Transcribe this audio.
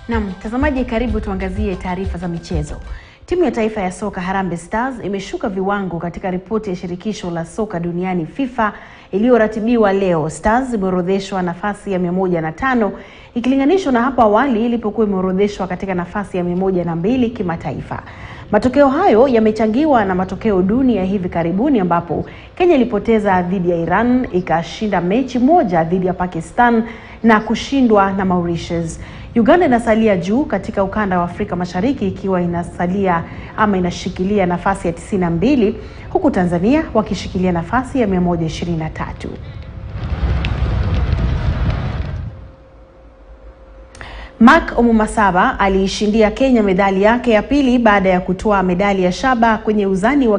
Naam, mtazamaji, karibu tuangazie taarifa za michezo. Timu ya taifa ya soka Harambee Stars imeshuka viwango katika ripoti ya shirikisho la soka duniani FIFA iliyoratibiwa leo. Stars imeorodheshwa nafasi ya 105 ikilinganishwa na hapo awali ilipokuwa imeorodheshwa katika nafasi ya 102 kimataifa. Matokeo hayo yamechangiwa na matokeo duni ya hivi karibuni ambapo Kenya ilipoteza dhidi ya Iran, ikashinda mechi moja dhidi ya Pakistan na kushindwa na Mauritius. Uganda inasalia juu katika ukanda wa Afrika Mashariki ikiwa inasalia ama inashikilia nafasi ya 92 huku Tanzania wakishikilia nafasi ya 123. Mark Omumasaba aliishindia Kenya medali yake ya pili baada ya kutoa medali ya shaba kwenye uzani wa